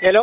ሄሎ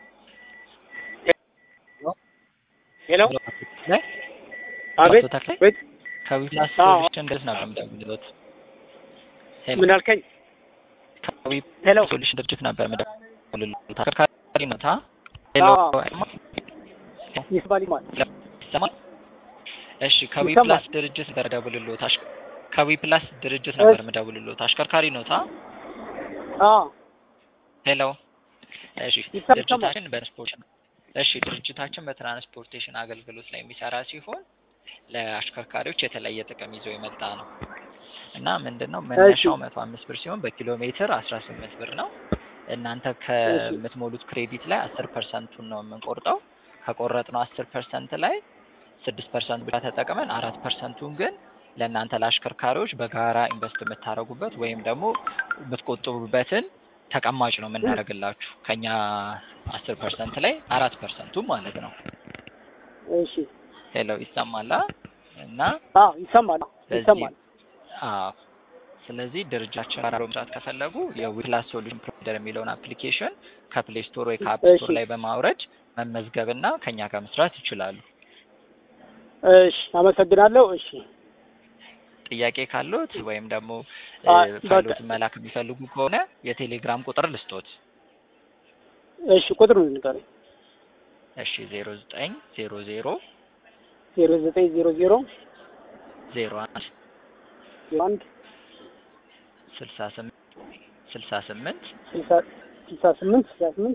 ሄሎ ላይ አቤት አቶ ተክሌ ቤት ከዊፕላስ አዎ። ሶሉሽን ድረስ ነበር የምደውልልዎት። ሄሎ ምን አልከኝ? ከዊፕላስ ሄሎ ሶሉሽን ድርጅት ነበር የምደውልልዎት። አሽከርካሪ ነዎት? አ? ሄሎ አዎ። ይስባል ይማል ይሰማል? እሺ ይሰማል። ከዊፕላስ ድርጅት ነበር የምደውልልዎት። አሽ- ከዊፕላስ ድርጅት ነበር የምደውልልዎት። አሽከርካሪ ነዎት? አ? አዎ ሄሎ እሺ ይሰማል። ድርጅታችን በትራንስፖርት እሺ ድርጅታችን በትራንስፖርቴሽን አገልግሎት ላይ የሚሰራ ሲሆን ለአሽከርካሪዎች የተለየ ጥቅም ይዞ የመጣ ነው እና ምንድን ነው መነሻው መቶ አምስት ብር ሲሆን በኪሎ ሜትር አስራ ስምንት ብር ነው። እናንተ ከምትሞሉት ክሬዲት ላይ አስር ፐርሰንቱን ነው የምንቆርጠው። ከቆረጥነው አስር ፐርሰንት ላይ ስድስት ፐርሰንት ብቻ ተጠቅመን አራት ፐርሰንቱን ግን ለእናንተ ለአሽከርካሪዎች በጋራ ኢንቨስት የምታደርጉበት ወይም ደግሞ የምትቆጥቡበትን ተቀማጭ ነው የምናደርግላችሁ ከኛ አስር ፐርሰንት ላይ አራት ፐርሰንቱ ማለት ነው። እሺ ሄሎ ይሰማላ እና አዎ ይሰማል በዚህ ይሰማል አዎ ስለዚህ ድርጅታችን ጋር መስራት ከፈለጉ የዊፕላስ ሶሉሽን ፕሮቫይደር የሚለውን አፕሊኬሽን ከፕሌይ ስቶር ወይ ከአፕ እሺ። ስቶር ላይ በማውረድ መመዝገብና ከኛ ጋር መስራት ይችላሉ። እሺ አመሰግናለሁ እሺ ጥያቄ ካሉት ወይም ደግሞ አ- እ፣ በቃ- ፋይሎትን መላክ የሚፈልጉ ከሆነ የቴሌግራም ቁጥር ልስጦት። እሺ ቁጥሩን ንገረኝ እሺ ዜሮ ዘጠኝ ዜሮ ዜሮ ዜሮ ዘጠኝ ዜሮ ዜሮ ዜሮ አንድ ዜሮ አንድ ስልሳ ስምንት ስልሳ ስምንት ስልሳ ስልሳ ስምንት ስልሳ ስምንት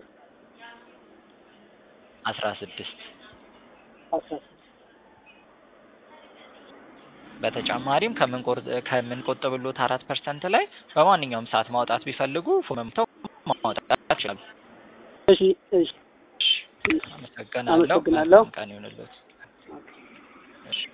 አስራ ስድስት አስራ ስድስት በተጨማሪም ከምንቆር- ከምንቆጥብሎት አራት ፐርሰንት ላይ በማንኛውም ሰዓት ማውጣት ቢፈልጉ ፎርም ሞልተው ማውጣት ይችላሉ። እሺ እሺ አመሰግናለሁ። አመሰግናለሁ። መልካም ቀን ይሁንልዎት።